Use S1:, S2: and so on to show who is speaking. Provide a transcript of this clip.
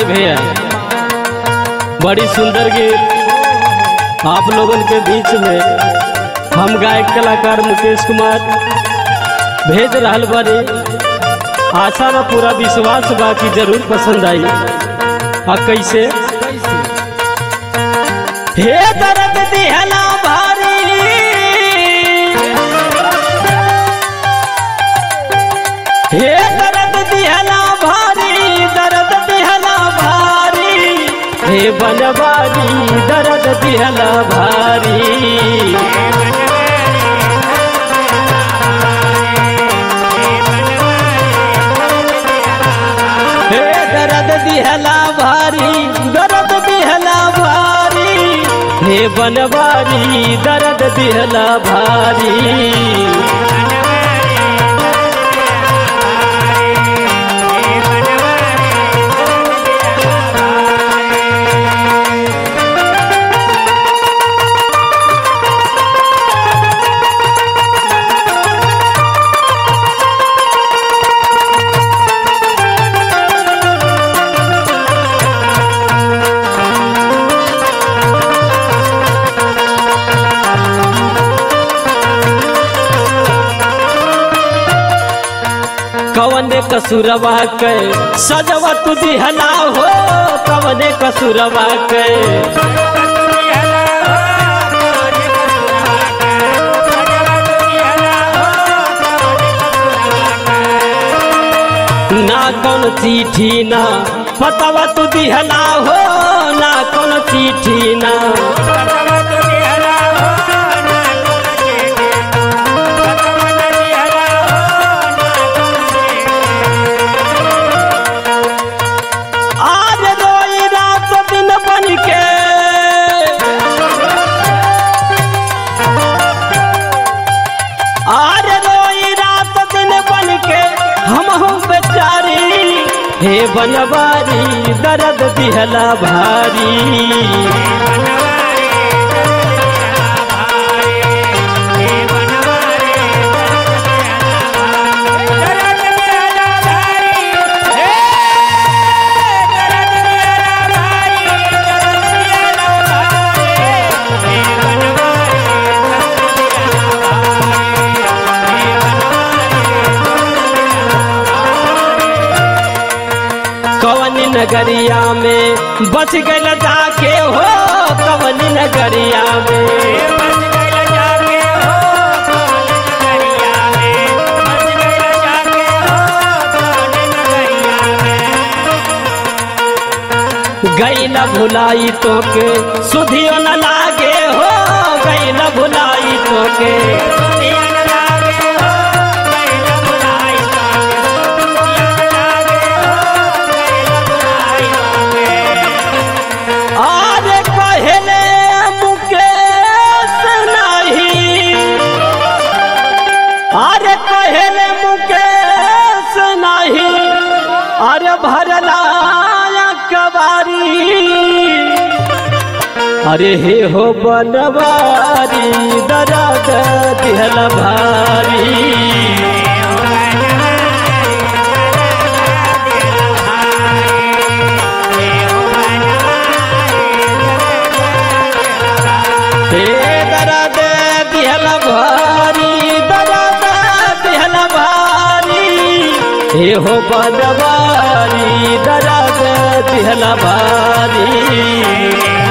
S1: आई भैया बड़ी सुंदर गीत आप लोगन के बीच में हम गायक कलाकार मुकेश कुमार भेज रहल बानी आशा बा पूरा विश्वास बा कि जरूर पसंद आई आ कैसे हे दर्द दिहला भारी हे दर्द दिहला भारी दर्द दिहला भारी हे बनवारी दर्द दिहला भारी हे दर्द दिहला भारी दर्द दिहला भारी हे बनवारी दर्द दिहला भारी कवने कसुरवा के सजवा तू दिहला हो कवने कसुरवा के ना कौन चिट्ठी ना पतवा तू दिहला हो ना कौन चिट्ठी ना आज रोई रात दिन बन के आज रोई रात दिन बन के हम हूँ बेचारी हे बनवारी दर्द दिहला भारी कवन नगरिया में बच गल जाके हो कवन नगरिया में गई न भुलाई तो के सुधियो न लागे हो गई न भुलाई तो के आज कहले मुकेश नहीं अरे कहले मुकेश नहीं अरे भरला कबारी अरे हे हो बनवारी दर्द दिहल भारी हे दर्द दिहल भारी दर्द दिहल भारी हे हो बनवारी दर्द दिहल भारी